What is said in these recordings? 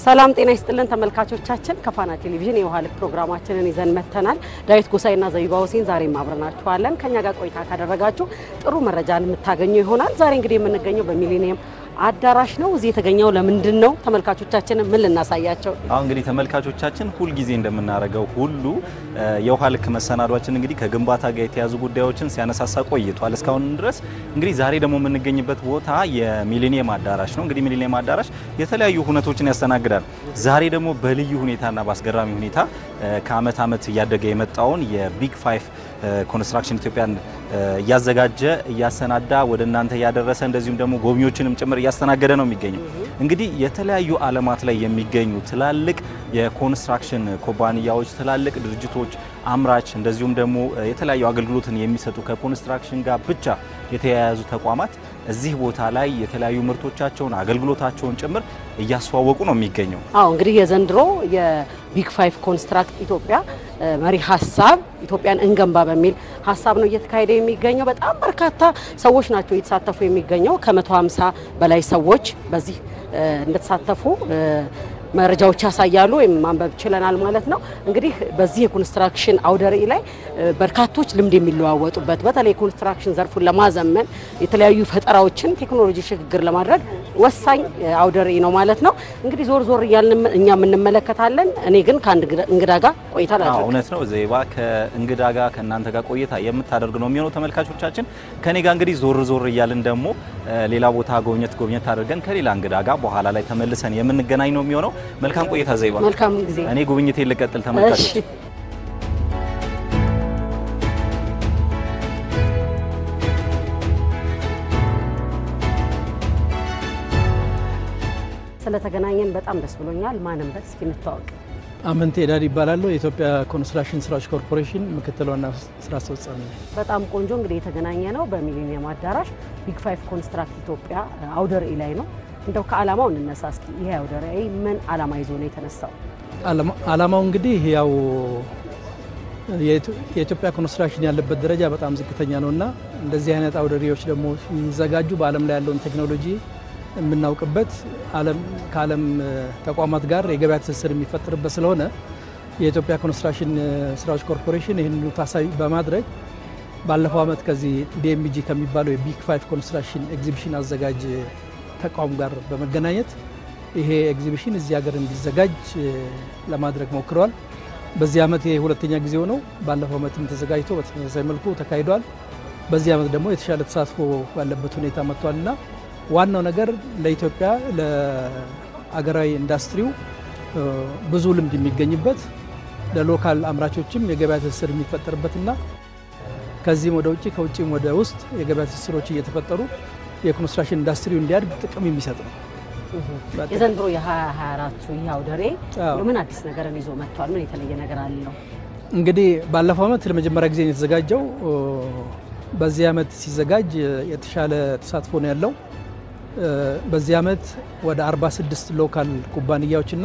ሰላም ጤና ይስጥልን ተመልካቾቻችን፣ ከፋና ቴሌቪዥን የውሃ ልክ ፕሮግራማችንን ይዘን መጥተናል። ዳዊት ጎሳይና ዘቢባ ሁሴን ዛሬም አብረናችኋለን። ከኛ ጋር ቆይታ ካደረጋችሁ ጥሩ መረጃን የምታገኙ ይሆናል። ዛሬ እንግዲህ የምንገኘው በሚሊኒየም አዳራሽ ነው። እዚህ የተገኘው ለምንድን ነው? ተመልካቾቻችንን ምን ልናሳያቸው? አሁን እንግዲህ ተመልካቾቻችን ሁልጊዜ እንደምናደርገው ሁሉ የውሃ ልክ መሰናዷችን እንግዲህ ከግንባታ ጋር የተያዙ ጉዳዮችን ሲያነሳሳ ቆይቷል እስካሁን ድረስ። እንግዲህ ዛሬ ደግሞ የምንገኝበት ቦታ የሚሊኒየም አዳራሽ ነው። እንግዲህ ሚሊኒየም አዳራሽ የተለያዩ ሁነቶችን ያስተናግዳል። ዛሬ ደግሞ በልዩ ሁኔታና በአስገራሚ ሁኔታ ከአመት አመት እያደገ የመጣውን የቢግ ፋይቭ ኮንስትራክሽን ኢትዮጵያን እያዘጋጀ እያሰናዳ ወደ እናንተ እያደረሰ እንደዚሁም ደግሞ ጎብኚዎችንም ጭምር እያስተናገደ ነው የሚገኘው። እንግዲህ የተለያዩ ዓለማት ላይ የሚገኙ ትላልቅ የኮንስትራክሽን ኩባንያዎች፣ ትላልቅ ድርጅቶች፣ አምራች እንደዚሁም ደግሞ የተለያዩ አገልግሎትን የሚሰጡ ከኮንስትራክሽን ጋር ብቻ የተያያዙ ተቋማት እዚህ ቦታ ላይ የተለያዩ ምርቶቻቸውን አገልግሎታቸውን ጭምር እያስተዋወቁ ነው የሚገኘው። አዎ እንግዲህ የዘንድሮ የቢግ ፋይቭ ኮንስትራክት ኢትዮጵያ መሪ ሀሳብ ኢትዮጵያን እንገንባ በሚል ሀሳብ ነው እየተካሄደ የሚገኘው። በጣም በርካታ ሰዎች ናቸው እየተሳተፉ የሚገኘው። ከ150 በላይ ሰዎች በዚህ እንደተሳተፉ መረጃዎች ያሳያሉ ወይም ማንበብ ችለናል ማለት ነው። እንግዲህ በዚህ የኮንስትራክሽን አውደ ርዕይ ላይ በርካቶች ልምድ የሚለዋወጡበት በተለይ የኮንስትራክሽን ዘርፉን ለማዘመን የተለያዩ ፈጠራዎችን ቴክኖሎጂ ሽግግር ለማድረግ ወሳኝ አውደ ርዕይ ነው ማለት ነው። እንግዲህ ዞር ዞር እያልን እኛም እንመለከታለን። እኔ ግን ከአንድ እንግዳ ጋር ቆይታ ላድርግ። እውነት ነው ዜባ ከእንግዳ ጋር ከእናንተ ጋር ቆይታ የምታደርግ ነው የሚሆነው። ተመልካቾቻችን ከኔ ጋር እንግዲህ ዞር ዞር እያልን ደግሞ ሌላ ቦታ ጎብኘት ጎብኘት አድርገን ከሌላ እንግዳ ጋር በኋላ ላይ ተመልሰን የምንገናኝ ነው የሚሆነው። መልካም ቆይታ ዘይባ። መልካም ጊዜ። እኔ ጉብኝቴ ልቀጥል ተመልካቾች። እሺ። ስለተገናኘን በጣም ደስ ብሎኛል። ማንም በት እስኪ እንተዋወቅ። አመንቴ ዳድ ይባላለሁ። የኢትዮጵያ ኮንስትራክሽን ስራዎች ኮርፖሬሽን ምክትል ዋና ስራ አስፈጻሚ ነኝ። በጣም ቆንጆ እንግዲህ የተገናኘ ነው በሚሊኒየም አዳራሽ ቢግ ፋይቭ ኮንስትራክት ኢትዮጵያ አውደ ርዕይ ላይ ነው። እንደው ከዓላማው እንነሳ እስኪ። ይሄ አውደ ርዕይ ምን ዓላማ ይዞ ነው የተነሳው? ዓላማው እንግዲህ ያው የኢትዮጵያ ኮንስትራክሽን ያለበት ደረጃ በጣም ዝቅተኛ ነው እና እንደዚህ አይነት አውደ ርዕዮች ደግሞ ሲዘጋጁ በዓለም ላይ ያለውን ቴክኖሎጂ የምናውቅበት ከዓለም ተቋማት ጋር የገበያ ትስስር የሚፈጠርበት ስለሆነ የኢትዮጵያ ኮንስትራክሽን ስራዎች ኮርፖሬሽን ይህንኑ ታሳቢ በማድረግ ባለፈው ዓመት ከዚህ ዲኤምጂ ከሚባለው የቢግ ፋይቭ ኮንስትራክሽን ኤግዚቢሽን አዘጋጅ ተቋም ጋር በመገናኘት ይሄ ኤግዚቢሽን እዚህ ሀገር እንዲዘጋጅ ለማድረግ ሞክረዋል። በዚህ ዓመት ይሄ ሁለተኛ ጊዜው ነው። ባለፈው ዓመትም ተዘጋጅቶ በተመሳሳይ መልኩ ተካሂዷል። በዚህ ዓመት ደግሞ የተሻለ ተሳትፎ ባለበት ሁኔታ መጥቷልና ዋናው ነገር ለኢትዮጵያ ለአገራዊ ኢንዱስትሪው ብዙ ልምድ የሚገኝበት ለሎካል አምራቾችም የገበያ ትስስር የሚፈጠርበትና ከዚህም ወደ ውጭ ከውጭም ወደ ውስጥ የገበያ ትስስሮች እየተፈጠሩ የኮንስትራክሽን ኢንዱስትሪው እንዲያድግ ጥቅም የሚሰጥ ነው። የዘንድሮ የ2024ቱ ይህ አውደ ርዕይ ምን አዲስ ነገርን ይዞ መጥቷል? ምን የተለየ ነገር አለው? እንግዲህ ባለፈው ዓመት ለመጀመሪያ ጊዜ ነው የተዘጋጀው። በዚህ ዓመት ሲዘጋጅ የተሻለ ተሳትፎ ነው ያለው። በዚህ ዓመት ወደ 46 ሎካል ኩባንያዎችና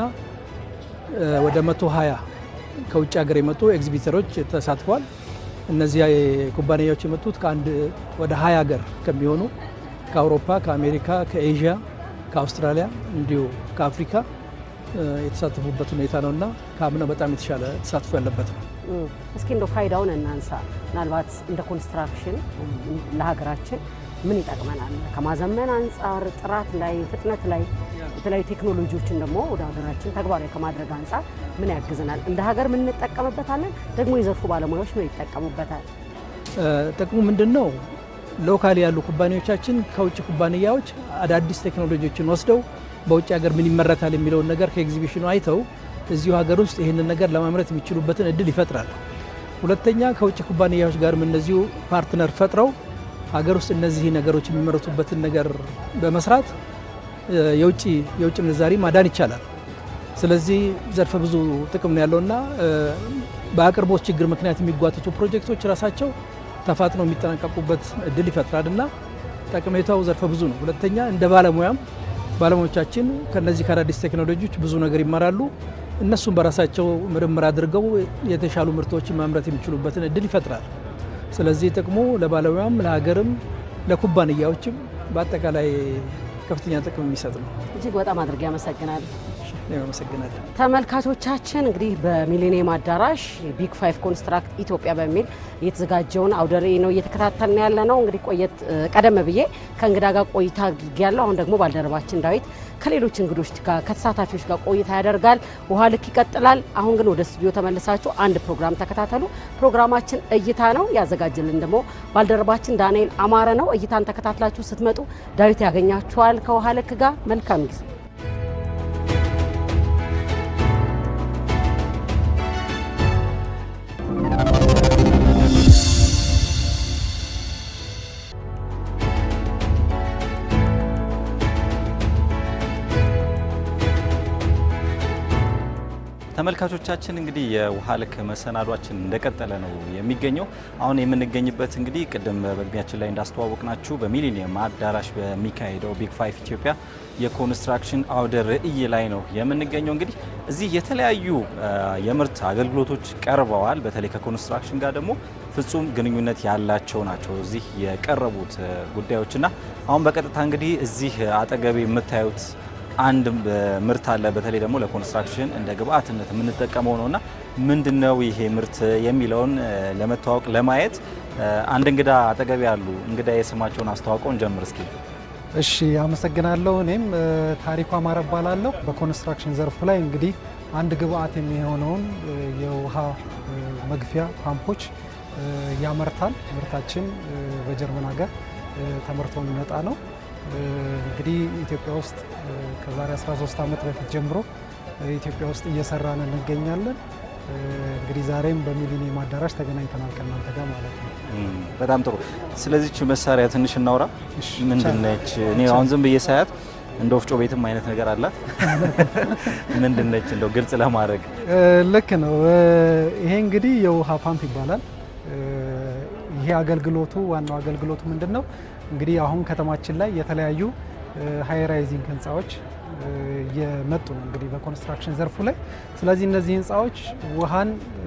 ወደ 120 ከውጭ ሀገር የመጡ ኤግዚቢተሮች ተሳትፏል። እነዚህ ኩባንያዎች የመጡት ከአንድ ወደ 20 ሀገር ከሚሆኑ ከአውሮፓ፣ ከአሜሪካ፣ ከኤዥያ፣ ከአውስትራሊያ እንዲሁ ከአፍሪካ የተሳተፉበት ሁኔታ ነው እና ከአምናው በጣም የተሻለ ተሳትፎ ያለበት ነው። እስኪ እንደው ፋይዳውን እናንሳ። ምናልባት እንደ ኮንስትራክሽን ለሀገራችን ምን ይጠቅመናል? ከማዘመን አንጻር፣ ጥራት ላይ፣ ፍጥነት ላይ የተለያዩ ቴክኖሎጂዎችን ደግሞ ወደ ሀገራችን ተግባራዊ ከማድረግ አንጻር ምን ያግዘናል? እንደ ሀገር ምን እንጠቀምበታለን? ደግሞ የዘርፉ ባለሙያዎች ምን ይጠቀሙበታል? ጥቅሙ ምንድን ነው? ሎካል ያሉ ኩባንያዎቻችን ከውጭ ኩባንያዎች አዳዲስ ቴክኖሎጂዎችን ወስደው በውጭ ሀገር ምን ይመረታል የሚለውን ነገር ከኤግዚቢሽኑ አይተው እዚሁ ሀገር ውስጥ ይህንን ነገር ለማምረት የሚችሉበትን እድል ይፈጥራል። ሁለተኛ ከውጭ ኩባንያዎች ጋርም እነዚሁ ፓርትነር ፈጥረው ሀገር ውስጥ እነዚህ ነገሮች የሚመረቱበትን ነገር በመስራት የውጭ የውጭ ምንዛሪ ማዳን ይቻላል። ስለዚህ ዘርፈ ብዙ ጥቅም ነው ያለውና በአቅርቦት ችግር ምክንያት የሚጓተቱ ፕሮጀክቶች ራሳቸው ተፋጥነው የሚጠናቀቁበት እድል ይፈጥራል እና ጠቀሜታው ዘርፈ ብዙ ነው። ሁለተኛ እንደ ባለሙያም ባለሙያዎቻችን ከነዚህ ከአዳዲስ ቴክኖሎጂዎች ብዙ ነገር ይማራሉ። እነሱም በራሳቸው ምርምር አድርገው የተሻሉ ምርቶችን ማምረት የሚችሉበትን እድል ይፈጥራል። ስለዚህ ጥቅሙ ለባለሙያም ለሀገርም ለኩባንያዎችም በአጠቃላይ ከፍተኛ ጥቅም የሚሰጥ ነው። እጅግ በጣም አድርጌ አመሰግናለሁ። አመሰግናለሁ። ተመልካቾቻችን እንግዲህ በሚሊኒየም አዳራሽ ቢግ ፋይቭ ኮንስትራክት ኢትዮጵያ በሚል የተዘጋጀውን አውደ ርዕይ ነው እየተከታተልን ያለ ነው። እንግዲህ ቆየት ቀደም ብዬ ከእንግዳ ጋር ቆይታ ያለው አሁን ደግሞ ባልደረባችን ዳዊት ከሌሎች እንግዶች ጋር ከተሳታፊዎች ጋር ቆይታ ያደርጋል። ውሃ ልክ ይቀጥላል። አሁን ግን ወደ ስቱዲዮ ተመልሳችሁ አንድ ፕሮግራም ተከታተሉ። ፕሮግራማችን እይታ ነው። ያዘጋጅልን ደግሞ ባልደረባችን ዳንኤል አማረ ነው። እይታን ተከታትላችሁ ስትመጡ ዳዊት ያገኛችኋል ከውሃ ልክ ጋር። መልካም ጊዜ ተመልካቾቻችን እንግዲህ የውሃ ልክ መሰናዷችን እንደቀጠለ ነው የሚገኘው። አሁን የምንገኝበት እንግዲህ ቅድም በመግቢያችን ላይ እንዳስተዋወቅናችሁ በሚሊኒየም አዳራሽ በሚካሄደው ቢግ ፋይቭ ኢትዮጵያ የኮንስትራክሽን አውደ ርዕይ ላይ ነው የምንገኘው። እንግዲህ እዚህ የተለያዩ የምርት አገልግሎቶች ቀርበዋል። በተለይ ከኮንስትራክሽን ጋር ደግሞ ፍጹም ግንኙነት ያላቸው ናቸው እዚህ የቀረቡት ጉዳዮችና አሁን በቀጥታ እንግዲህ እዚህ አጠገቤ የምታዩት አንድ ምርት አለ። በተለይ ደግሞ ለኮንስትራክሽን እንደ ግብአትነት የምንጠቀመው ነውና ምንድነው ይሄ ምርት የሚለውን ለመተዋወቅ ለማየት አንድ እንግዳ አጠገቤ ያሉ እንግዳ የስማቸውን አስተዋውቀውን ጀምር እስኪ። እሺ አመሰግናለሁ። እኔም ታሪኩ አማረ እባላለሁ። በኮንስትራክሽን ዘርፉ ላይ እንግዲህ አንድ ግብአት የሚሆነውን የውሃ መግፊያ ፓምፖች ያመርታል። ምርታችን በጀርመን ሀገር ተመርቶ የሚመጣ ነው። እንግዲህ ኢትዮጵያ ውስጥ ከዛሬ 13 ዓመት በፊት ጀምሮ ኢትዮጵያ ውስጥ እየሰራን እንገኛለን። እንግዲህ ዛሬም በሚሊኒየም አዳራሽ ተገናኝተናል ከእናንተ ጋር ማለት ነው። በጣም ጥሩ። ስለዚች መሳሪያ ትንሽ እናውራ። ምንድነች? እኔ አሁን ዝም ብዬ ሳያት እንደ ወፍጮ ቤትም አይነት ነገር አላት። ምንድነች? እንደው ግልጽ ለማድረግ ልክ ነው። ይሄ እንግዲህ የውሃ ፓምፕ ይባላል። ይሄ አገልግሎቱ ዋናው አገልግሎቱ ምንድን ነው? እንግዲህ አሁን ከተማችን ላይ የተለያዩ ሃይ ራይዚንግ ህንፃዎች እየመጡ ነው እንግዲህ በኮንስትራክሽን ዘርፉ ላይ። ስለዚህ እነዚህ ህንፃዎች ውሃን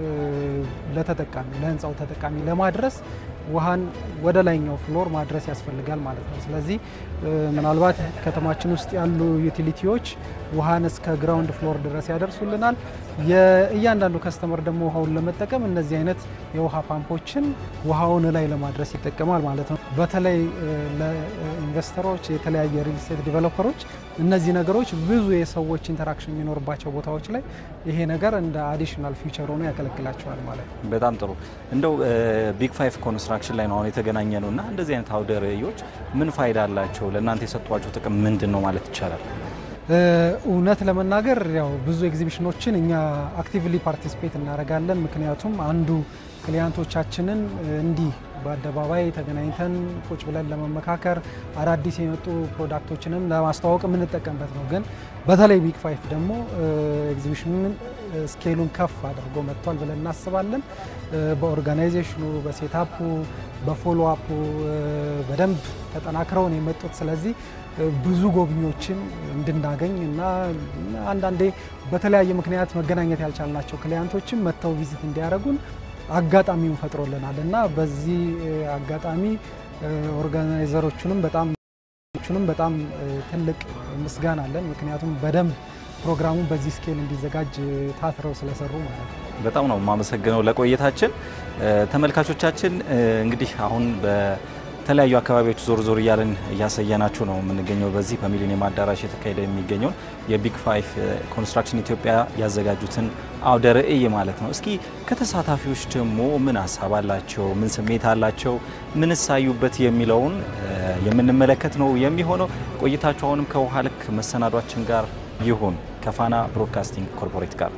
ለተጠቃሚ ለህንፃው ተጠቃሚ ለማድረስ ውሃን ወደ ላይኛው ፍሎር ማድረስ ያስፈልጋል ማለት ነው። ስለዚህ ምናልባት ከተማችን ውስጥ ያሉ ዩቲሊቲዎች ውሃን እስከ ግራውንድ ፍሎር ድረስ ያደርሱልናል። የእያንዳንዱ ከስተመር ደግሞ ውሃውን ለመጠቀም እነዚህ አይነት የውሃ ፓምፖችን ውሃውን ላይ ለማድረስ ይጠቀማል ማለት ነው። በተለይ ለኢንቨስተሮች፣ የተለያየ ሪል ስቴት ዲቨሎፐሮች እነዚህ ነገሮች ብዙ የሰዎች ኢንተራክሽን የሚኖርባቸው ቦታዎች ላይ ይሄ ነገር እንደ አዲሽናል ፊውቸር ሆኖ ያገለግላቸዋል ማለት ነው። በጣም ጥሩ። እንደው ቢግ ፋይቭ ኮንስትራክሽን ላይ ነው አሁን የተገናኘ ነው እና እንደዚህ አይነት አውደ ርዕዮች ምን ፋይዳ አላቸው? ለእናንተ የሰጧቸው ጥቅም ምንድን ነው ማለት ይቻላል? እውነት ለመናገር ያው ብዙ ኤግዚቢሽኖችን እኛ አክቲቭሊ ፓርቲሲፔት እናደርጋለን። ምክንያቱም አንዱ ክሊያንቶቻችንን እንዲህ በአደባባይ ተገናኝተን ቁጭ ብለን ለመመካከር አዳዲስ የመጡ ፕሮዳክቶችንም ለማስተዋወቅ የምንጠቀምበት ነው። ግን በተለይ ቢግ ፋይቭ ደግሞ ኤግዚቢሽኑን ስኬሉን ከፍ አድርጎ መጥቷል ብለን እናስባለን። በኦርጋናይዜሽኑ፣ በሴታፑ፣ በፎሎ አፑ በደንብ ተጠናክረውን የመጡት ስለዚህ ብዙ ጎብኚዎችን እንድናገኝ እና አንዳንዴ በተለያየ ምክንያት መገናኘት ያልቻልናቸው ክሊያንቶችን መጥተው ቪዚት እንዲያደርጉን አጋጣሚውን ፈጥሮልናል እና በዚህ አጋጣሚ ኦርጋናይዘሮቹንም በጣም ቹንም በጣም ትልቅ ምስጋና አለን። ምክንያቱም በደንብ ፕሮግራሙ በዚህ ስኬል እንዲዘጋጅ ታትረው ስለሰሩ ማለት ነው። በጣም ነው የማመሰግነው ለቆይታችን። ተመልካቾቻችን እንግዲህ አሁን በተለያዩ አካባቢዎች ዞር ዞር እያለን እያሳየናችሁ ነው የምንገኘው። በዚህ በሚሊኒየም አዳራሽ የተካሄደ የሚገኘውን የቢግ ፋይቭ ኮንስትራክሽን ኢትዮጵያ ያዘጋጁትን አውደ ርዕይ ማለት ነው። እስኪ ከተሳታፊዎች ደግሞ ምን ሀሳብ አላቸው፣ ምን ስሜት አላቸው፣ ምን ሳዩበት የሚለውን የምንመለከት ነው የሚሆነው። ቆይታችሁ አሁንም ከውሃ ልክ መሰናዷችን ጋር ይሁን ከፋና ብሮድካስቲንግ ኮርፖሬት ጋር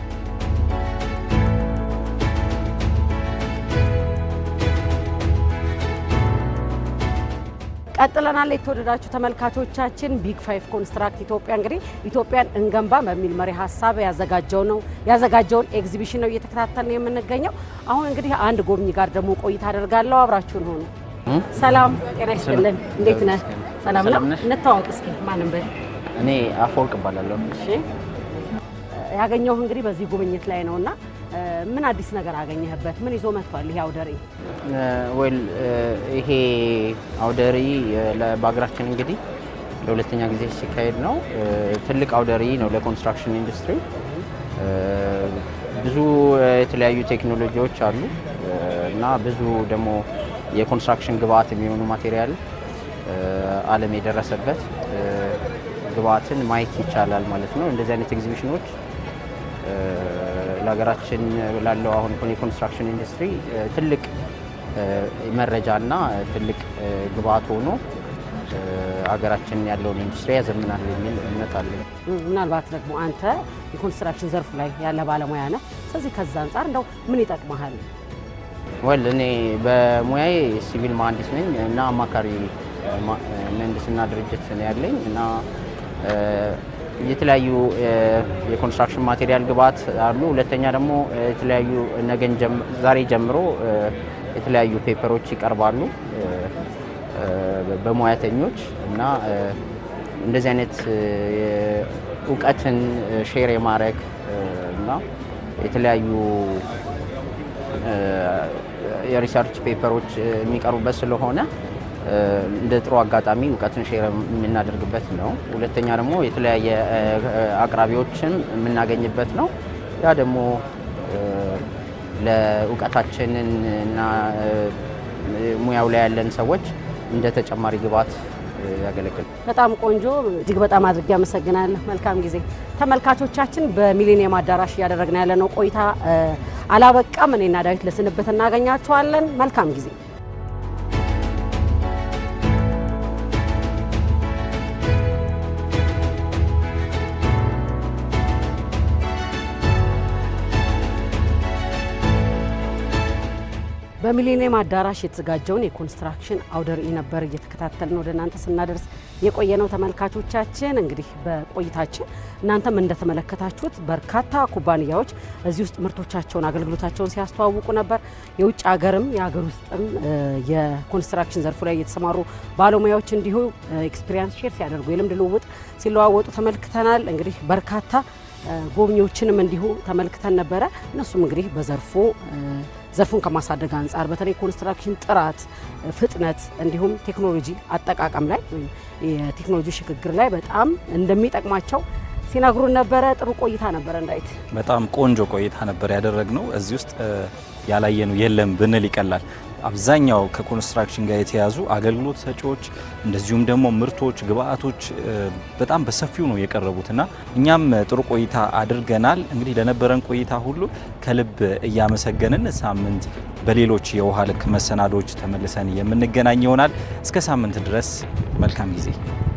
ቀጥለናል። የተወደዳችሁ ተመልካቾቻችን ቢግ ፋይቭ ኮንስትራክት ኢትዮጵያ እንግዲህ ኢትዮጵያን እንገንባ በሚል መሪ ሀሳብ ያዘጋጀው ነው ያዘጋጀውን ኤግዚቢሽን ነው እየተከታተልን የምንገኘው። አሁን እንግዲህ አንድ ጎብኚ ጋር ደግሞ ቆይታ አደርጋለሁ። አብራችሁን ሆኑ። ሰላም ጤና ይስጥልን። እንዴት ነህ? ሰላም ነው። እንተዋወቅ እስኪ ማንም በል እኔ አፈወርቅ እባላለሁ። እሺ ያገኘሁህ እንግዲህ በዚህ ጉብኝት ላይ ነውና ምን አዲስ ነገር አገኘህበት? ምን ይዞ መጥቷል ይሄ አውደ ርዕይ? ወል ይሄ አውደ ርዕይ በሀገራችን እንግዲህ ለሁለተኛ ጊዜ ሲካሄድ ነው። ትልቅ አውደ ርዕይ ነው ለኮንስትራክሽን ኢንዱስትሪ። ብዙ የተለያዩ ቴክኖሎጂዎች አሉ እና ብዙ ደግሞ የኮንስትራክሽን ግብአት የሚሆኑ ማቴሪያል ዓለም የደረሰበት ግብአትን ማየት ይቻላል ማለት ነው። እንደዚህ አይነት ኤግዚቢሽኖች ለሀገራችን ላለው አሁን የኮንስትራክሽን ኢንዱስትሪ ትልቅ መረጃና ትልቅ ግብአት ሆኖ ሀገራችን ያለውን ኢንዱስትሪ ያዘምናል የሚል እምነት አለኝ። ምናልባት ደግሞ አንተ የኮንስትራክሽን ዘርፉ ላይ ያለ ባለሙያ ነህ። ስለዚህ ከዛ አንጻር እንደው ምን ይጠቅመሃል? ወል እኔ በሙያዬ ሲቪል መሀንዲስ ነኝ እና አማካሪ ምህንድስና ድርጅት ነው ያለኝ እና የተለያዩ የኮንስትራክሽን ማቴሪያል ግብአት አሉ። ሁለተኛ ደግሞ የተለያዩ ነገን ዛሬ ጀምሮ የተለያዩ ፔፐሮች ይቀርባሉ በሙያተኞች እና እንደዚህ አይነት እውቀትን ሼር የማድረግ እና የተለያዩ የሪሰርች ፔፐሮች የሚቀርቡበት ስለሆነ እንደ ጥሩ አጋጣሚ እውቀትን ሼር የምናደርግበት ነው። ሁለተኛ ደግሞ የተለያየ አቅራቢዎችን የምናገኝበት ነው። ያ ደግሞ ለእውቀታችንን እና ሙያው ላይ ያለን ሰዎች እንደ ተጨማሪ ግብዓት ያገለግል። በጣም ቆንጆ፣ እጅግ በጣም አድርጌ አመሰግናለሁ። መልካም ጊዜ። ተመልካቾቻችን በሚሊኒየም አዳራሽ እያደረግን ያለነው ቆይታ አላበቃም። እኔና ዳዊት ለስንብት እናገኛችኋለን። መልካም ጊዜ። በሚሊኒየም አዳራሽ የተዘጋጀውን የኮንስትራክሽን አውደ ርዕይ ነበር እየተከታተልን ወደ እናንተ ስናደርስ የቆየ ነው። ተመልካቾቻችን እንግዲህ በቆይታችን እናንተም እንደተመለከታችሁት በርካታ ኩባንያዎች እዚህ ውስጥ ምርቶቻቸውን፣ አገልግሎታቸውን ሲያስተዋውቁ ነበር። የውጭ ሀገርም የሀገር ውስጥም የኮንስትራክሽን ዘርፉ ላይ የተሰማሩ ባለሙያዎች እንዲሁ ኤክስፒሪያንስ ሼር ሲያደርጉ የልምድ ልውውጥ ሲለዋወጡ ተመልክተናል። እንግዲህ በርካታ ጎብኚዎችንም እንዲሁ ተመልክተን ነበረ። እነሱም እንግዲህ በዘርፉ ዘርፉን ከማሳደግ አንጻር በተለይ ኮንስትራክሽን ጥራት፣ ፍጥነት እንዲሁም ቴክኖሎጂ አጠቃቀም ላይ ወይም የቴክኖሎጂ ሽግግር ላይ በጣም እንደሚጠቅማቸው ሲነግሩን ነበረ። ጥሩ ቆይታ ነበረ። እንዳይት በጣም ቆንጆ ቆይታ ነበር ያደረግነው። እዚህ ውስጥ ያላየነው የለም ብንል ይቀላል። አብዛኛው ከኮንስትራክሽን ጋር የተያዙ አገልግሎት ሰጪዎች እንደዚሁም ደግሞ ምርቶች፣ ግብአቶች በጣም በሰፊው ነው የቀረቡት እና እኛም ጥሩ ቆይታ አድርገናል። እንግዲህ ለነበረን ቆይታ ሁሉ ከልብ እያመሰገንን ሳምንት በሌሎች የውሃ ልክ መሰናዶች ተመልሰን የምንገናኝ ይሆናል። እስከ ሳምንት ድረስ መልካም ጊዜ